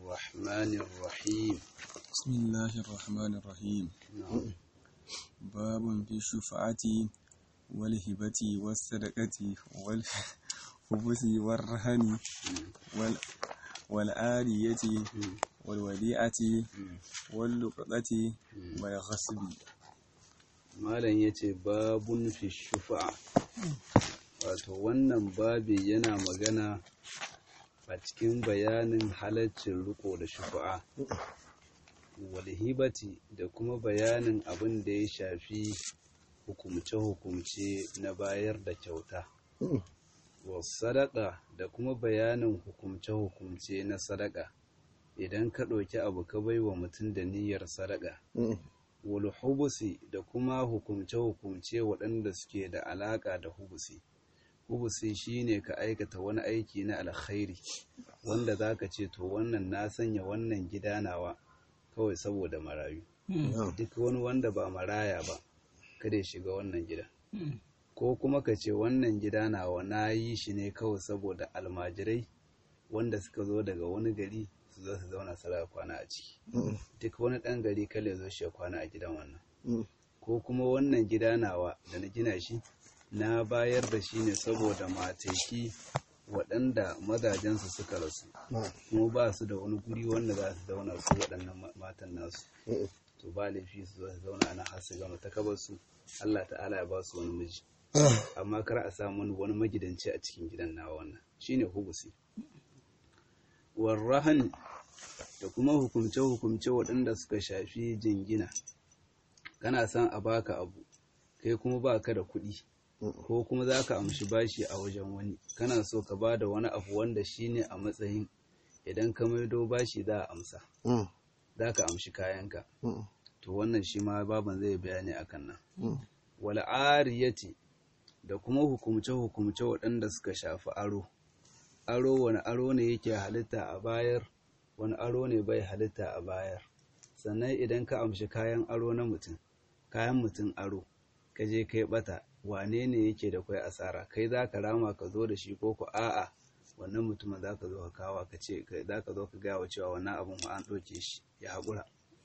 الرحمن الرحيم بسم الله الرحمن الرحيم نعم باب في الشفعة والهبة والصدقة والخبث والرهن وال والآرية والوديعة واللقطة والغصب malam ya ce babun fi shufa'a wato wannan babi yana magana a cikin bayanin halaccin riko da shufa'a walhibati da kuma bayanin abin da ya shafi hukumce-hukumce na bayar da kyauta sadaka da kuma bayanin hukumce-hukumce na sadaka idan ka ɗauki abu ka bai wa mutum da niyyar sadaka wal hubusi da kuma hukumce-hukumce waɗanda suke da alaƙa da hubusi hubusi shine ka aikata wani aiki na alkhairi wanda za ka ce to wannan na sanya wannan gida nawa kawai saboda marayu duk wani wanda ba maraya ba kada ya shiga wannan gida ko kuma ka ce wannan gida nawa na yi shi ne kawai saboda almajirai wanda suka zo daga wani gari su zo su zauna sara kwana a ciki duk wani ɗan gari kale zo shi ya kwana a gidan wannan ko kuma wannan gida nawa da na gina shi na bayar da shi ne saboda mataki waɗanda mazajensu suka rasu kuma ba su da wani guri wanda za su zauna su waɗannan matan nasu to ba laifi su zo su zauna ana har su gama takabar su Allah ta'ala ya ba su wani miji amma kar a samu wani magidanci a cikin gidan nawa wannan shine hubusi warrahan da kuma hukumce-hukumce waɗanda suka shafi jingina kana son a baka abu kai kuma baka da kuɗi ko kuma za ka amshi bashi a wajen wani kana so ka ba da wani abu wanda shine a matsayin idan ka maido bashi za a amsa za ka amshi kayanka to wannan shi ma baban zai bayani akan nan wal'ariyati da kuma hukumce-hukumce waɗanda suka shafi aro aro wani aro ne yake halitta a bayar wani aro ne bai halitta a bayar sannan idan ka amshi kayan aro na mutum kayan mutum aro ka je kai bata wane ne yake da kwai asara kai za ka rama ka zo da shi ko ku a'a wannan mutumin za ka zo ka kawa ka ce za ka zo ka gaya wa cewa wannan abin ma an ɗauke shi ya haƙura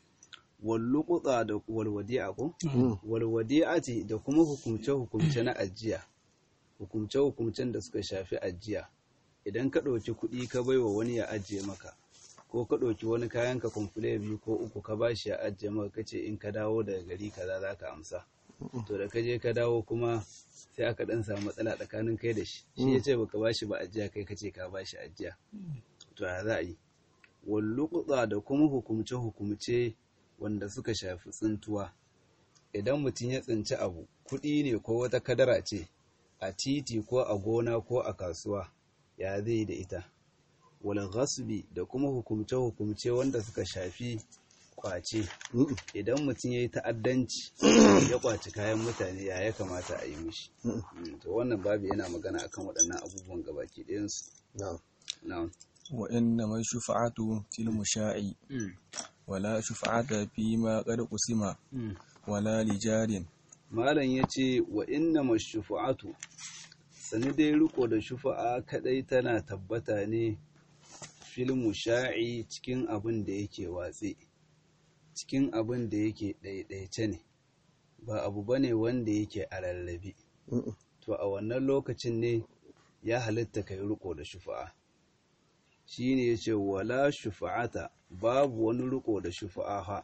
walluƙuta da walwadi'a ko walwadi'ati da kuma hukumce-hukumce na ajiya hukumce-hukumcen da suka shafi ajiya idan ka ɗauki kuɗi ka bai wa wani ya ajiye maka ko ka ɗauki wani kayan ka kumfule biyu ko uku ka ba shi ya ajiye maka kace in ka dawo daga gari kaza za ka amsa to da ka je ka dawo kuma sai aka ɗan samu matsala tsakanin kai da shi shi ya ce baka ba shi ba ajiya kai kace ka ba shi ajiya to ya za a yi walluƙuɗa da kuma hukumce-hukumce wanda suka shafi tsintuwa idan mutum ya tsinci abu kuɗi ne ko wata kadara ce a titi ko a gona ko a kasuwa ya zai da ita wal ghasbi da kuma hukumce-hukumce wanda suka shafi kwace idan mutum ya yi ta'addanci ya kwaci kayan mutane ya ya kamata a yi mishi to wannan babu yana magana akan waɗannan abubuwan gabaki ɗayansu na'am wa inna man shufa'atu fil musha'i wala shufa'ata fi ma qad qusima wala lijarin malam yace wa inna mashufa'atu sani dai riko da shufa'a kadai tana tabbata ne fil musha'i cikin abin da yake watse cikin abin da yake ɗaiɗaice ne ba abu bane wanda yake a rarrabe to a wannan lokacin ne ya halitta kai riko da shufa'a shine yace wala shufa'ata babu wani riko da shufa'a ha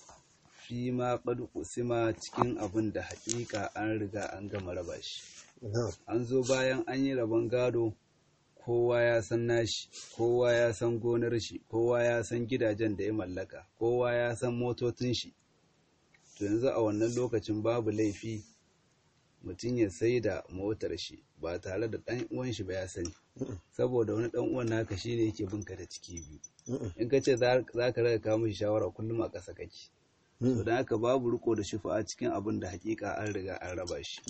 fi ma qad qusima cikin abin da haƙiƙa an riga an gama raba shi an zo bayan an yi rabon gado kowa ya san nashi kowa ya san gonar shi kowa ya san gidajen da ya mallaka kowa ya san motocin shi to yanzu a wannan lokacin babu laifi mutum ya sai da motar shi ba tare da ɗan uwan shi ba ya sani saboda wani ɗan uwan naka shine yake binka da ciki biyu in ka ce za ka raga kawo mishi shawara kullum a ƙasa kake to don haka babu riko da shufa'a cikin abin da hakika an riga an raba shi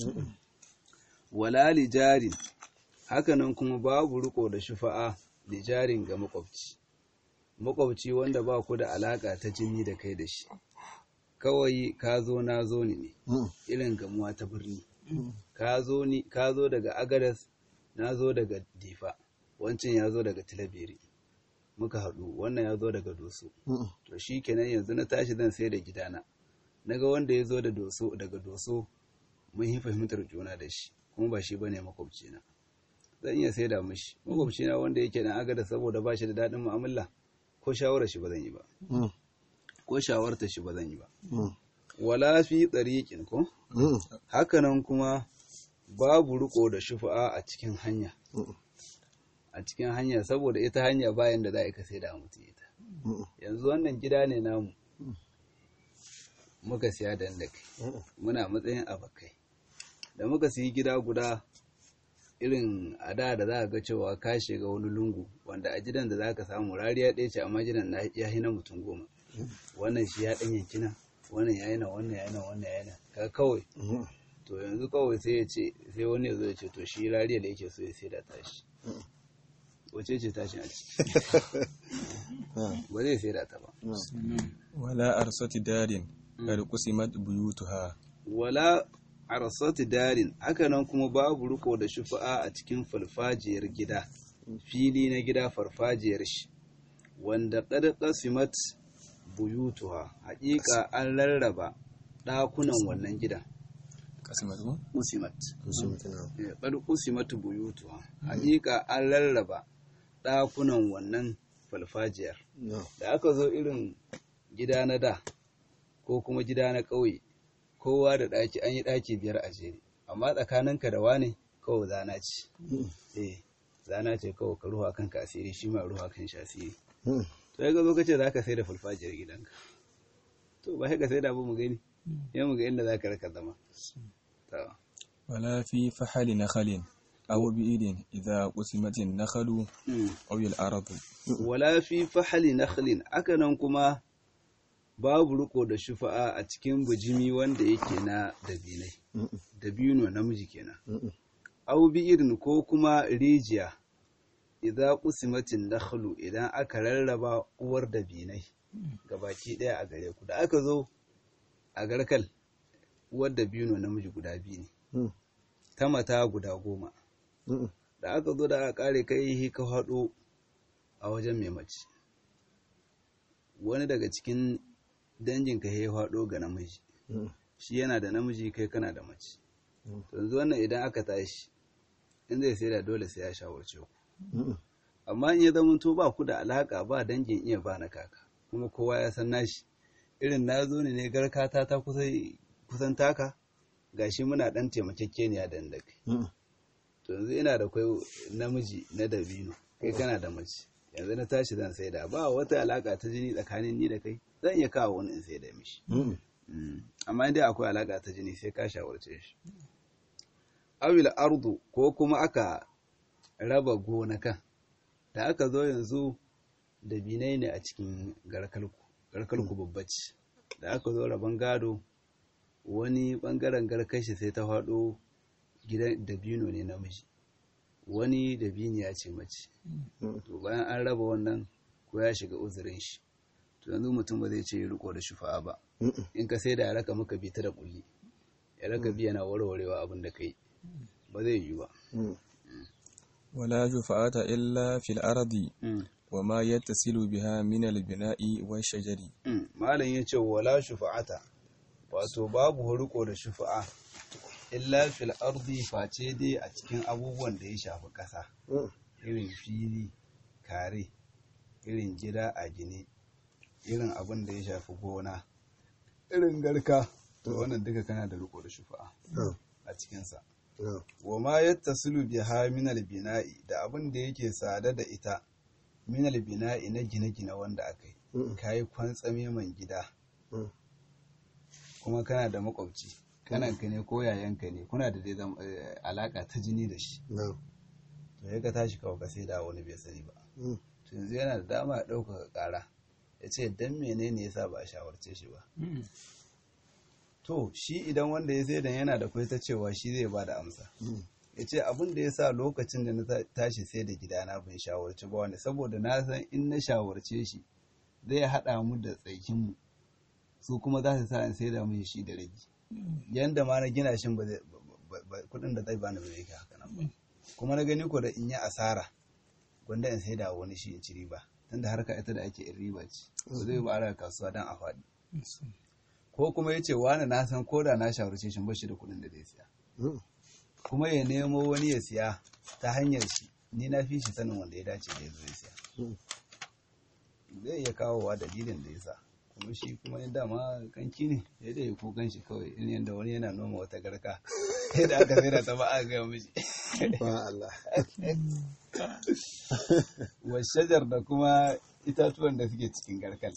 wala lijarin hakanan kuma babu riko da shufa'a lijarin ga makwabci makwabci wanda ba ku da alaka ta jini da kai da shi kawai ka zo na zo ne ne irin gamuwa ta birni ka zo daga agadas na zo daga difa wancan ya zo daga tilabiri muka haɗu wannan ya zo daga doso to shi kenan yanzu na tashi zan sai da gidana na ga wanda ya zo da doso daga doso mun yi fahimtar juna da shi kuma ba shi ba ne makwabcina zan iya sai da mishi makwabcina wanda yake na agada saboda ba shi da daɗin mu'amala ko shawarar shi ba zan yi ba ko shawarta shi ba zan yi ba wala fi tsariƙin ko hakanan kuma babu riko da shufa'a a cikin hanya a cikin hanya saboda ita hanya bayan da za a sai da mutum ita yanzu wannan gida ne namu muka siya da kai muna matsayin abakai da muka siyi gida guda irin a da da za a ga cewa ka shiga wani lungu wanda a gidan da za ka samu rariya ɗaya ce amma gidan ya hina mutum goma wannan shi ya ɗan yankina wannan ya yana wannan ya yana wannan ya yana ka kawai to yanzu kawai sai ya ce sai wani ya zo ya ce to shi rariya da yake so ya sai da tashi wace ce tashin a ciki ba zai sai da ta ba wala arsati darin kar kusimat buyutuha wala arsati darin haka nan kuma babu riko da shufa'a a cikin farfajiyar gida fili na gida farfajiyar shi wanda qad qasimat buyutuha haƙiƙa an rarraba ɗakunan wannan gidan kasimat ko usimat qad usimat buyutuha haƙiƙa an rarraba ɗakunan wannan farfajiyar da aka zo irin gida na da ko kuma gida na ƙauye kowa da ɗaki an yi ɗaki biyar a jere amma tsakaninka da wane kawai zana ce eh zana ce kawai ka ruwa kanka asiri shi ma ruwa kan shi asiri to ya zo kace zaka sai da fulfajiyar gidanka to ba sai ka sai da abu mu gani ya mu ga inda zaka raka zama to wala fi fahali nakhalin aw bi'idin idza qusimat an-nakhlu aw al-aradu wala fi fahali nakhlin aka nan kuma babu riko da shufa'a a cikin bujimi wanda yake na dabinai dabino namiji kenan au bi irin ko kuma rijiya idza qusimatin nakhlu idan aka rarraba uwar dabinai baki daya a gare ku da aka zo a garkal uwar dabino namiji guda biyu ne ta mata guda goma da aka zo da aka kare kai ka haɗo a wajen mai mace wani daga cikin danginka ya faɗo ga namiji shi yana da namiji kai kana da mace yanzu wannan idan aka tashi in zai sai da dole sai ya shawarce ku amma in ya zama to ba ku da alaka ba dangin iya ba na kaka kuma kowa ya san nashi irin na zo ne ne garkata ta kusan taka gashi muna dan taimakekeniya da da kai to yanzu ina da kai namiji na dabino kai kana da mace yanzu na tashi zan sai da ba wata alaka ta jini tsakanin ni da kai zan iya kawo wani in sai da mishi amma dai akwai alaka ta jini sai ka shawarce shi awil ardu ko kuma aka raba gonakan da aka zo yanzu da binai ne a cikin garkalku garkalku babbaci da aka zo raban gado wani bangaren garkashi sai ta faɗo gidan dabino ne namiji wani dabini ya ce mace to bayan an raba wannan ko ya shiga uzurin shi to yanzu mutum ba zai ce riko da shufa'a ba in ka sai da ya raka maka bi ta da kulli ya raka biya na warwarewa abin da kai ba zai yi ba wala shufa'ata illa fil ardi wa ma yattasilu biha min al bina'i wa shajari malam yace wala shufa'ata wato babu riko da shufa'a illa fil ardi face dai a cikin abubuwan da ya shafi ƙasa irin fili kare irin gida a gine irin abin da ya shafi gona irin garka to wannan duka kana da riko da shufa'a a cikinsa wa ma yattasilu biha min bina'i da abin da yake sada da ita min bina'i na gine-gine wanda aka yi kayi kwantsame man gida kuma kana da makwabci kananka ne ko yayanka ne kuna da dai alaka ta jini da shi to ya ka tashi kawai ka sai da wani bai sani ba to yanzu yana da dama ya ɗaukaka ƙara ya ce dan menene yasa ba a shawarce shi ba to shi idan wanda ya sai da yana da kwai ta cewa shi zai ba da amsa ya ce abin da ya sa lokacin da na tashi sai da gidana ban shawarci ba wanda saboda na san in na shawarce shi zai haɗa mu da tsaikinmu su kuma za su sa in sai da mu shi da rage yanda ma na gina shin ba kudin da zai bani ba zai kai haka nan ba kuma na gani ko da in yi asara gwanda in sai da wani shi in ci riba tunda harka ita da ake in riba ce ba zai ba a kasuwa don a faɗi ko kuma ya ce wani na san ko da na shawarce shi bashi da kuɗin da zai siya kuma ya nemo wani ya siya ta hanyar shi ni na fi shi sanin wanda ya dace da ya zo ya siya zai iya kawowa dalilin da ya sa kuma shi kuma yin dama kanki ne ya da ya kukan shi kawai in yadda wani yana noma wata garka yadda aka sai da ta ba a gaya mishi wa shajar da kuma itatuwan da suke cikin garkal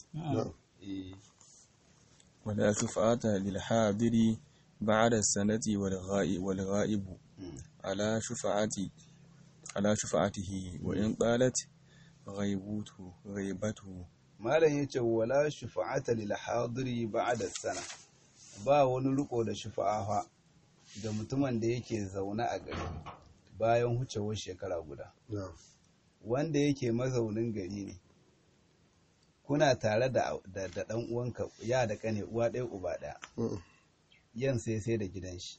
ولا شفعة للحاضر بعد السنة والغائب, والغائب على شفعة على شفعته وإن طالت غيبته غيبته malam yace wala shufa'ata lil hadiri ba'da sana ba wani riko da shufa'a fa da mutumin da yake zaune a gari bayan hucewar shekara guda wanda yake mazaunin gari ne kuna tare da da dan uwanka ya da kane uwa ɗaya uba ɗaya yan sai sai da gidan shi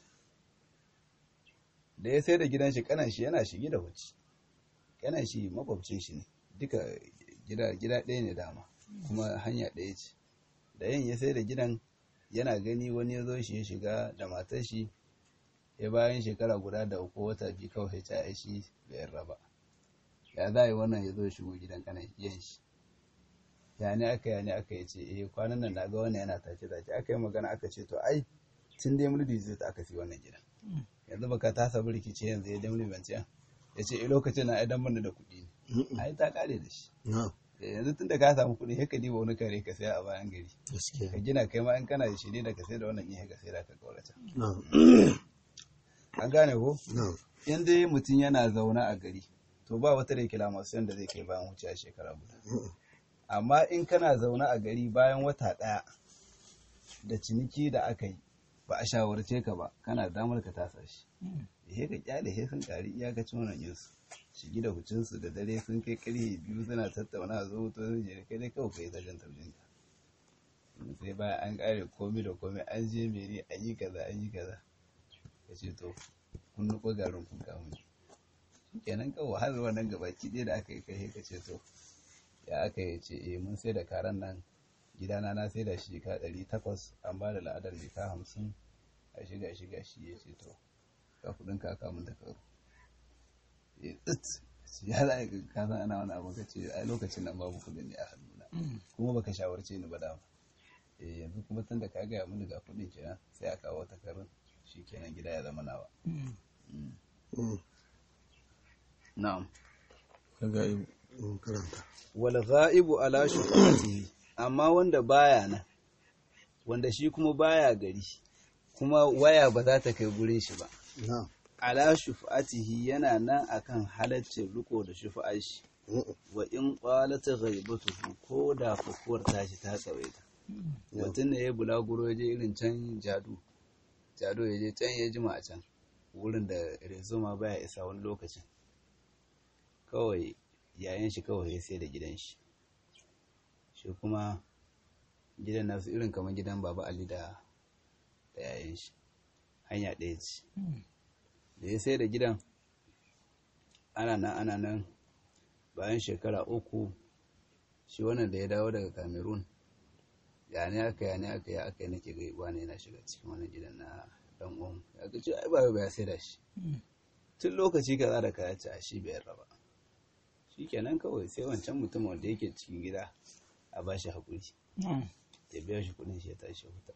da ya sai da gidan shi kanan shi yana shige da huci kanan shi makwabcin shi ne duka gida gida ɗaya ne dama kuma hanya ɗaya ce da yin ya sai da gidan yana gani wani ya zo shi ya shiga da matar shi ya bayan shekara guda da uku wata biyu kawai ta yi shi bai raba ya za yi wannan ya zo shigo gidan kanan yan shi ya ne aka ya ne aka yi ce eh kwanan nan na ga wannan yana take take aka yi magana aka ce to ai tun dai mulki zai ta aka fi wannan gidan yanzu baka ta sabu rikici yanzu ya damli bance ya ce eh lokacin na idan mun da kuɗi ne ai ta kare da shi yanzu tun da ka samu kuɗi sai ka diba wani kare ka saya a bayan gari ka gina kai ma in kana da shirye da ka sai da wannan ihe ka sai da ka kaurata an gane ko in dai mutum yana zaune a gari to ba wata reclamation da zai kai bayan wuce a shekara guda amma in kana zaune a gari bayan wata ɗaya da ciniki da aka yi ba a shawarce ka ba kana da damar ka tasa shi he ka kyale he sun kari iyakacin wannan yinsu shigi da hucinsu da dare sun kai karye biyu suna tattauna a zo to zai je kai dai kawai kai zajen tabbin ka sai bayan an kare komi da komi an je meri an yi kaza an yi kaza ka ce to kun nuko garin kun kawo ne kenan kawai har wannan gabaki ɗaya da aka yi kai ka ce to ya aka yi ce eh mun sai da karan nan gidana na sai da shi ka ɗari takwas an ba da la'adar jika hamsin a shiga shiga shi ya ce to ka kudin ka aka mun takaru ya tsit ya za a ka san ana wani abu ka ce a lokacin nan babu kudin ne a hannuna kuma baka shawarce ni ba dama eh yanzu kuma tun da ka gaya mini ga kudin kenan sai a kawo takarun shi kenan gida ya zama nawa na'am wal ghaibu ala shufatihi amma wanda baya nan wanda shi kuma baya gari kuma waya ba za ta kai gurin shi ba ala shufatihi yana nan akan halaccin riko da shufa'ar shi wa in qalata ghaibatuhu ko da fukuwar tashi ta tsawaita mutum ne ya bulaguro ya je irin can jadu jado ya je can ya jima a can wurin da rezoma baya isa wani lokacin kawai yayan shi kawai ya sai da gidan shi shi kuma gidan nasu irin kamar gidan baba ali da yayan shi hanya ɗaya ce da ya sai da gidan ana nan ana nan bayan shekara uku shi wannan da ya dawo daga cameroon ya ne aka ya ne aka ya aka nake ga wani yana shiga cikin wannan gidan na dan uwan ya ga ce ai ba ya sai da shi tun lokaci kaza da kaya ce a shi bai raba shikenan kawai sai wancan mutum wanda yake cikin gida a ba shi hakuri ya biya shi kudin shi ya tashi huta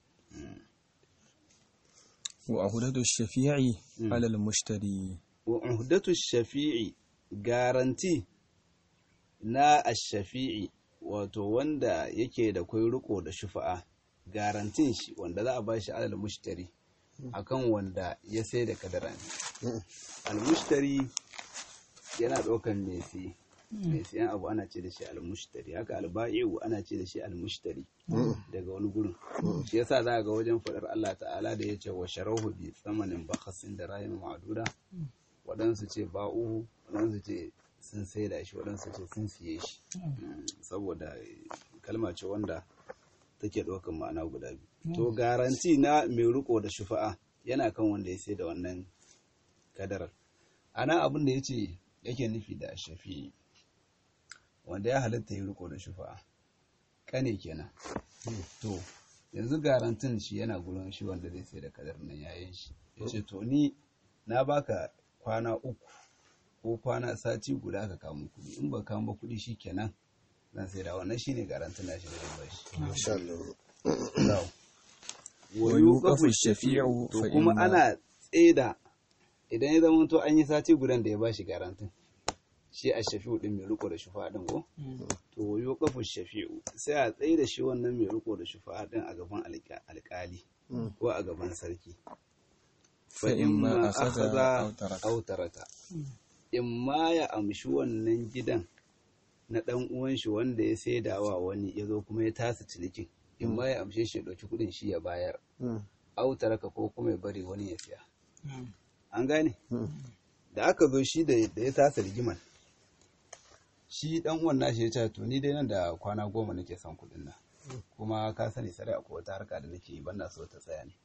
wa ahdatu shafi'i ala al-mushtari wa ahdatu shafi'i garanti na ash-shafi'i wato wanda yake da kwai riko da shufa'a garantin shi wanda za a ba shi alal mushtari akan wanda ya sai da kadara ne al-mushtari yana ɗaukan mai siye mai siyan abu ana ce da shi al-mushtari haka al-ba'i'u ana ce da shi al-mushtari daga wani gurin shi yasa za ga wajen faɗar Allah ta'ala da ya ce wa sharahu bi tsamanin bakhasin da rayin ma'aduda waɗansu ce ba'uhu waɗansu ce sun sai da shi waɗansu ce sun siye shi saboda kalma ce wanda take ɗaukan ma'ana guda biyu to garanti na mai riko da shufa'a yana kan wanda ya sai da wannan kadarar ana abin da ya ce yake nufi da shafi wanda ya halatta ya riko da shufa'a kane kenan to yanzu garantin shi yana gurin shi wanda zai sai da kadar nan yayin shi ya ce to ni na baka kwana uku ko kwana sati guda ka kamo kuɗi in ba kamo kuɗi shi kenan zan sai da wannan shine garantin na shi da zai bashi insha Allah Na'am. Wa wa yuqafu yuqafu shafi'u to fa kuma inna- ana tseda idan ya zama to an yi sati gudan da ya bashi garantin shi a shafi'u din mai riko da shufa din ko to wa yuqafu shafi'u sai a tsaye da shi wannan mai riko da shufa din a gaban alƙa- alƙali ko a gaban sarki fa imma akhadha aw taraka aw taraka imma ya amshi wannan gidan na dan uwan shi wanda ya saidawa wani ya zo kuma ya tasa cinikin imma ya amshe shi ya ɗauki kuɗin shi ya bayar aw taraka ko kuma ya bari wani ya siya an gane da aka zo shi da da ya tasa rigiman shi dan uwan nashi ya ce to ni dai nan da kwana goma nake son kuɗin nan kuma ka sani sarai akwai wata harka da nake yi ban na so ta tsaya ne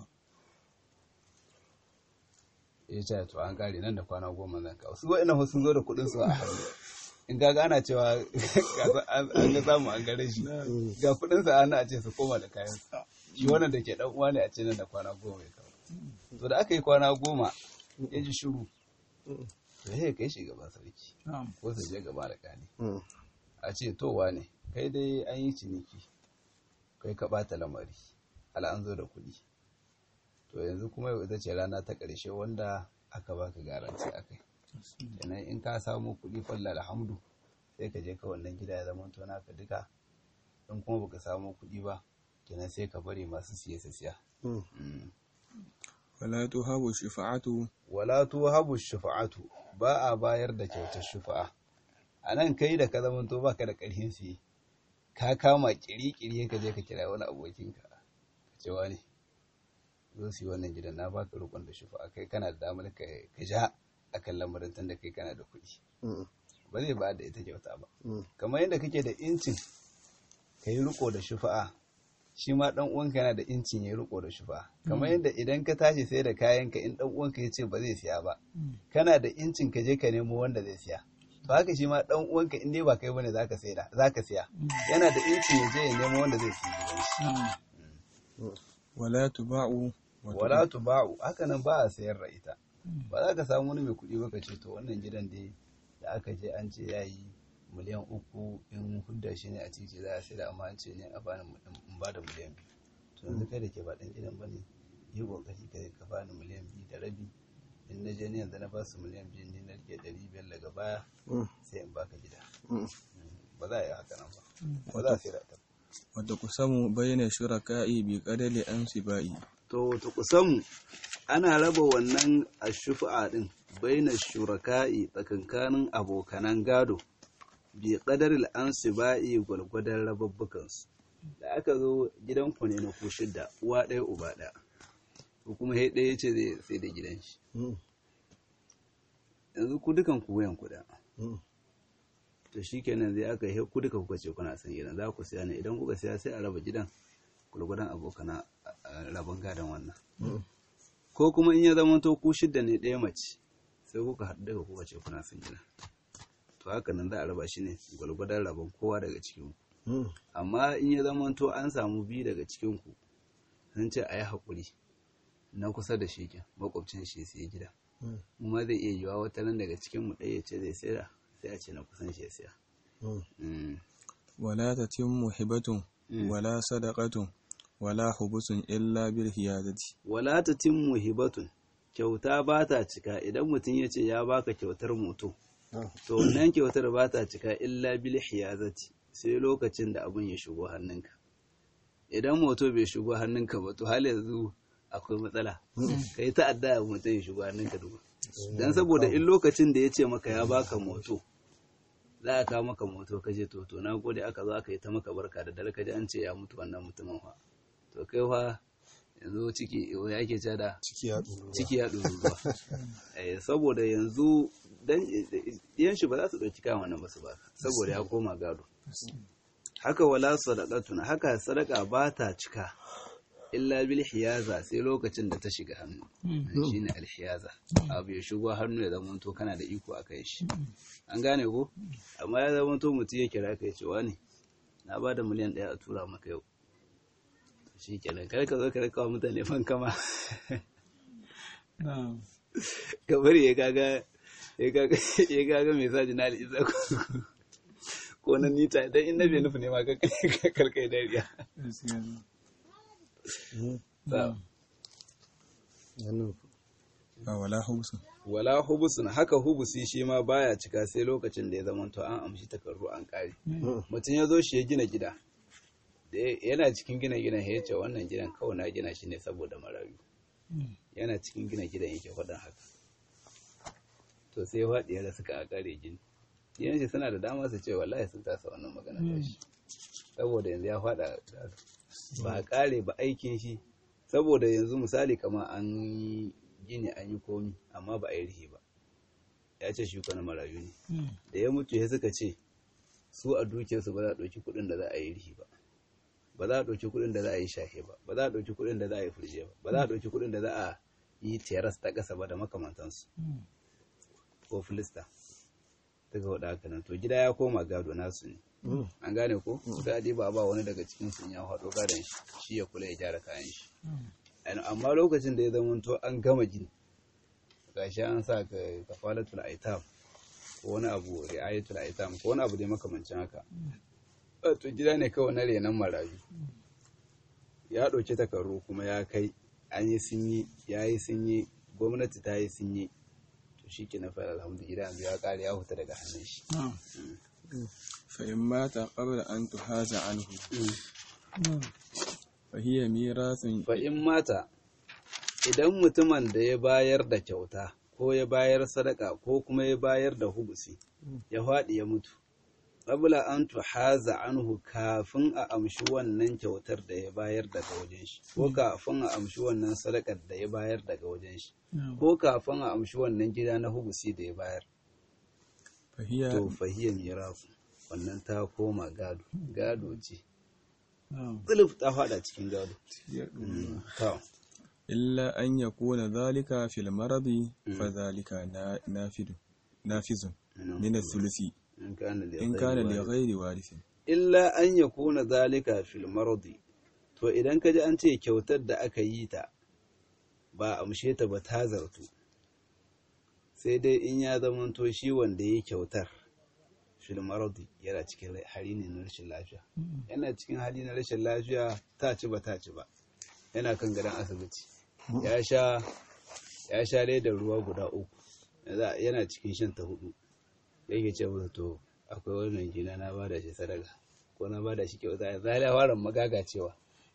ya ce to an kare nan da kwana goma zan kawo su wa'ina sun zo da kuɗin su a hannu in ga ana cewa an ga samu an gare shi ga kuɗin sa hannu a ce su koma da kayan su shi wannan da ke dan uwa ne a ce nan da kwana goma ya kawo to da aka yi kwana goma ya ji shiru to sai ya kai shi gaban sarki ko su je gaba da kani a ce to wane kai dai an yi ciniki kai ka ɓata lamari ala an zo da kuɗi to yanzu kuma yau ita ce rana ta ƙarshe wanda aka baka garanti a kai kenan in ka samu kuɗi falla alhamdu sai ka je ka wannan gida ya zama to naka duka in kuma baka samu kuɗi ba kenan sai ka bari masu siye su siya Mm. wala tuhabu shafa'atu wala tuhabu shufa'atu ba a bayar da kyautar shufa'a a nan kai da ka zama to baka da ƙarfin siye ka kama kiri-kiri ka je ka kira wani abokinka ka ce wani zo su yi wannan gidan na baka rukun da shufa'a kai kana da damar ka ka ja akan lamarin tun da kai kana da kuɗi ba zai ba da ita kyauta ba kamar yadda kake da incin ka yi riko da shufa'a shi ma dan uwanka yana da incin ya yi riko da shufa'a kamar yadda idan ka tashi sai da kayanka in dan uwanka ya ce ba zai siya ba kana da incin ka je ka nemo wanda zai siya to haka shi ma dan uwanka in dai ba kai bane zaka saida zaka siya yana da incin ya je ya nemo wanda zai siya gidan shi wala tuba'u wa wala tuba'u haka nan ba a sayar da ita ba za ka samu wani mai kuɗi ba ka ce to wannan gidan dai da aka je an ce ya yi miliyan uku in hudda shi ne a titi za a sai da amma an ce ne a bani in ba da miliyan biyu to yanzu kai da ke ba ɗan gidan ba ne yi ƙoƙari ka ka bani miliyan biyu da rabi in na je ne yanzu na ba su miliyan biyu ne na rike ɗari biyar daga baya sai in baka gida ba za a yi haka nan ba ba za a sai da ta wadda kusamu bayyana shuraka'i bi qadali ansibai to ta kusan ana raba wannan ashufa din baina shuraka'i tsakankanin abokanan gado bi qadaril ansibai gwalgwadon rababbukan su da aka zo gidanku ne na ku shidda uwa ɗaya uba ɗaya ko kuma sai ɗaya ce zai sai da gidan shi yanzu ku dukan ku wayan kuɗa to shikenan zai aka yi ku duka kuka ce kuna son gidan za ku siya ne idan kuka siya sai a raba gidan gwargwadon abokana rabon gadon wannan ko kuma in ya zama to ku shidda ne ɗaya mace sai kuka haɗu daga kuka ce kuna son gida to haka nan za a raba shi ne gwargwadon rabon kowa daga cikin ku amma in ya zama to an samu biyu daga cikin ku sun ce a yi haƙuri na kusa da shi ke makwabcin shi sai gida mu ma zai iya yiwa wata nan daga cikin mu ɗaya ce zai sayar sai a ce na kusan shi ya siya wala tatimmu hibatun wala sadaqatun wala hubusun illa bil hiyadati wala tatimmu hibatun kyauta ba ta cika idan mutum ya ce ya baka kyautar moto to wannan kyautar ba ta cika illa bil hiyazati sai lokacin da abin ya shigo hannunka idan moto bai shigo hannunka ba to hal yanzu akwai matsala kai ta'adda ya mutum ya shigo hannunka duba dan saboda in lokacin da ya ce maka ya baka moto za a kawo maka moto ka je to to na gode aka zo aka yi ta maka barka da dare ka ji an ce ya mutu wannan mutumin fa to kai fa yanzu ciki ya ke da ciki ya ɗuru ciki ya ɗuru ruwa Eh, saboda yanzu dan yan shi ba za su ɗauki kayan wannan ba su ba saboda ya koma gado haka wala sadaqatuna haka sadaka ba ta cika illa bil hiyaza sai lokacin da ta shiga hannu shine al hiyaza abu ya shigo hannu ya zama to kana da iko a kai shi an gane ko amma ya zama to mutum ya kira kai cewa ne na ba da miliyan ɗaya a tura maka yau shi kenan kar ka zo ka rikawa mutane fan kama kamar ya kaga ya kaga ya kaga mai sa jina da isa ko na nita idan in na bai nufi ne ma ka karkai dariya wala hubusun wala hubusun haka hubusi shi ma baya cika sai lokacin da ya zama to an amshi takardu an kare mutum ya zo shi ya gina gida da yana cikin gina gidan ya ce wannan gidan kawai na gina shi ne saboda marayu yana cikin gina gidan yake faɗin haka to sai ya faɗi ya suka a kare gini yan shi suna da dama su ce wallahi sun tasa wannan magana da shi saboda yanzu ya faɗa ba a kare ba aikin shi saboda yanzu misali kama an yi gini an yi komi amma ba a yi rihi ba ya ce shi na marayu ne da ya mutu ya suka ce su a dukiyarsu ba za a ɗauki kuɗin da za a yi rihi ba ba za a ɗauki kuɗin da za a yi shahe ba ba za a ɗauki kuɗin da za a yi furje ba ba za a ɗauki kuɗin da za a yi teras ta ƙasa ba da makamantansu ko filista daga waɗa haka nan to gida ya koma gado nasu ne an gane ko sai a ba ba wani daga cikin sun ya haɗo gadon shi shi ya kula ya gyara kayan shi amma lokacin da ya zama to an gama gini gashi an sa ka kafalatul aitam ko wani abu ri'ayatul aitam ko wani abu dai makamancin haka to gida ne kawai na renon marayu ya ɗauki takarru kuma ya kai an yi sun yi ya yi sun yi gwamnati ta yi sun yi to shi ke na fara alhamdu gida yanzu ya ƙare ya huta daga hannun shi fa'in mata ƙabla an tuhaza anhu fahiyya mirasun fa'in mata idan mutumin da ya bayar da kyauta ko ya bayar sadaka ko kuma ya bayar da hubusi ya faɗi ya mutu qabla an tuhaza anhu kafin a amshi wannan kyautar da ya bayar daga wajen shi ko kafin a amshi wannan sadakar da ya bayar daga wajen shi ko kafin a amshi wannan gida na hubusi da ya bayar to fahiyya mirasu wannan ta koma gado gado ce tsuluf ta fada cikin gado illa an yakuna zalika fil maradi fa zalika nafizun min thuluthi in kana in kana li ghairi warithin illa an yakuna zalika fil maradi to idan kaji an ce kyautar da aka yi ta ba amshe ta ba ta zartu sai dai in ya zamanto shi wanda ya kyautar fil maradi yana cikin hali ne na rashin lafiya yana cikin hali na rashin lafiya ta ci ba ta ci ba yana kan gadon asibiti ya sha ya sha da ruwa guda uku yana cikin shan ta hudu yake ce masa to akwai wannan gina na ba da shi sadaka ko na ba da shi kyauta ya zai lawaran magaga cewa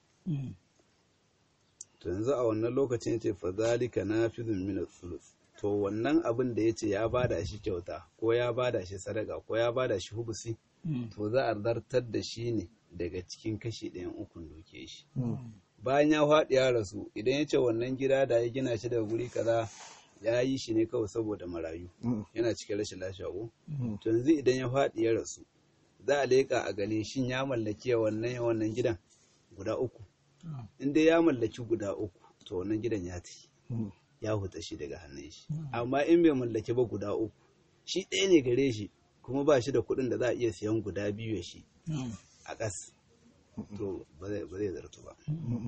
to yanzu a wannan lokacin yace fa zalika nafizun min thuluth to wannan abin da yace ya ba da shi kyauta ko ya ba da shi sadaka ko ya ba da shi hubusi to za a zartar da shi ne daga cikin kashi ɗayan ukun doke shi bayan ya faɗi ya rasu idan ya ce wannan gida da ya gina shi daga guri kaza ya yi shi ne kawai saboda marayu yana cikin rashin lafiya ko to yanzu idan ya faɗi ya rasu za a leƙa a gane shin ya mallaki wannan wannan gidan guda uku in dai ya mallaki guda uku to wannan gidan ya tafi ya huta shi daga hannun shi amma in bai mallaki ba guda uku shi ɗaya ne gare shi kuma ba shi da kuɗin da za a iya siyan guda biyu ya shi a ƙas to ba zai zartu ba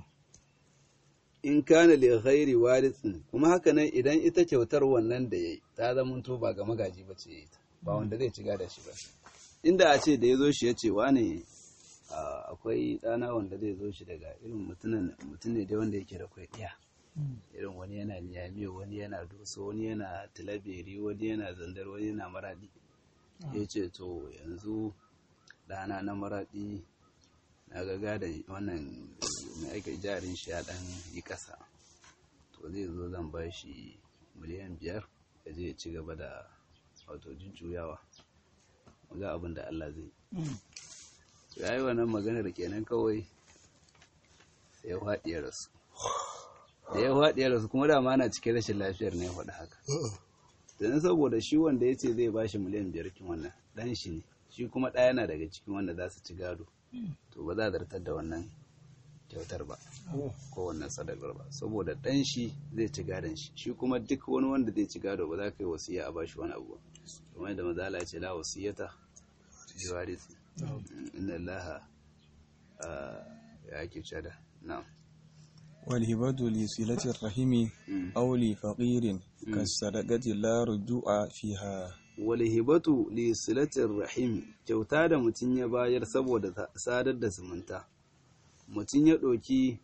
in kana li ghairi warithin kuma haka nan idan ita kyautar wannan da yayi ta zama to ba ga magaji ba ce ba wanda zai ci da shi ba inda a ce da ya zo shi ya ce wane akwai ɗana wanda zai zo shi daga irin mutum ne dai wanda yake da kwai ɗiya irin wani yana niyamiyo wani yana doso wani yana tilaberi wani yana zandar wani yana maradi ya ce to yanzu ɗana na maradi na ga gadon wannan mai aika jarin shi ya ɗan yi ƙasa to zai zo zan ba shi miliyan biyar da zai ci gaba da wato jujjuyawa ga abin da Allah zai ya yi wannan maganar kenan kawai sai ya faɗi ya rasu da ya faɗi ya rasu kuma dama ana cikin rashin lafiyar ne ya faɗi haka don saboda shi wanda ya ce zai ba shi miliyan biyar kin wannan ɗan shi ne shi kuma ɗaya yana daga cikin wanda za su ci gado to ba za a zartar da wannan kyautar ba ko wannan sadakar ba saboda ɗan shi zai ci gadon shi shi kuma duk wani wanda zai ci gado ba za ka yi wasiya a bashi wani abu ba kamar yadda mazala ya ce la wasiyata jiwarisi inna allaha ya ake cada na'am والهبة لصلة الرحم أو لفقير كالصدقة لا رجوع فيها walhibatu li silatir rahimi kyauta da mutum ya bayar saboda sadar da zumunta mutum ya ɗauki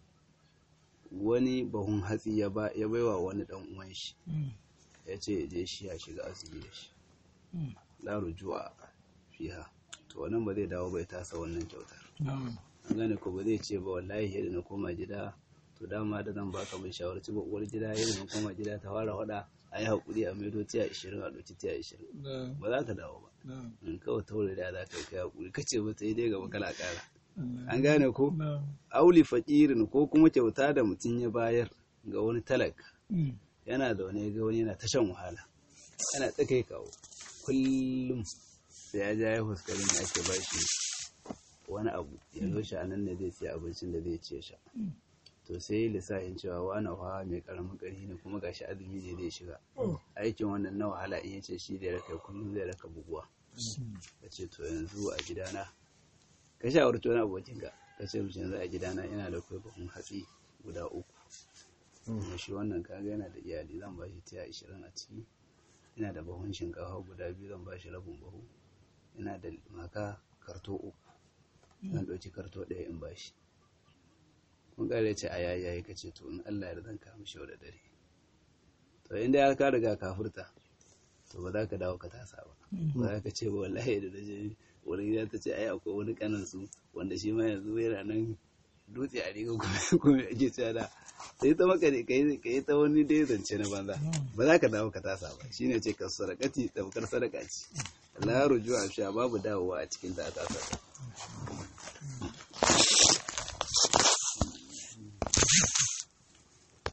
wani bahun hatsi ya baiwa wani ɗan uwan shi ya ce je shi ya shiga azumi da shi la rujua fiha to wannan ba zai dawo bai tasa wannan kyautar an gane ko ba zai ce ba wallahi yadda na koma gida to dama da zan baka mai shawarci ba uwar gida yadda na koma gida ta fara hada a yi haƙuri a maido tiya ashirin a ɗauki tiya ashirin ba za ka dawo ba in kawai taure da za ka kai haƙuri ka ce ba ta yi dai gaba kala ƙara an gane ko auli faƙirin ko kuma kyauta da mutum ya bayar ga wani talaka yana da wani ga wani yana ta shan wahala yana ta kai kawo kullum sai ya ja ya fuskari ne ake ba shi wani abu ya zo shi a nan ne zai siya abincin da zai ce sha to sai lissafin cewa wani hawa mai karamin ƙarfi ne kuma gashi azumi ne zai shiga aikin wannan na wahala in yace shi zai raka kullum zai raka buguwa ka ce to yanzu a gidana ka sha wani wani abokin ka ka ce mu yanzu a gidana ina da kai buhun hatsi guda uku kuma shi wannan kaga yana da iyali zan ba shi tiya ashirin a ciki ina da buhun shinkafa guda biyu zan ba shi rabin buhu ina da maka karto uku zan ɗauki karto ɗaya in ba shi kun kare ce a yayi yayi kace to in Allah ya zan ka mishi da dare to inda ya ka riga ka furta to ba za ka dawo ka tasa ba ba za ka ce ba wallahi da daje wani gida ta ce ai akwai wani kanan su wanda shi ma yanzu yana nan dutse a riga kuma kuma ake cewa da sai ta maka ne kai kai ta wani dai zance na banza ba za ka dawo ka tasa ba shine ce ka sarakati tabkar sadaka ce la rujua sha babu dawowa a cikin ta tasa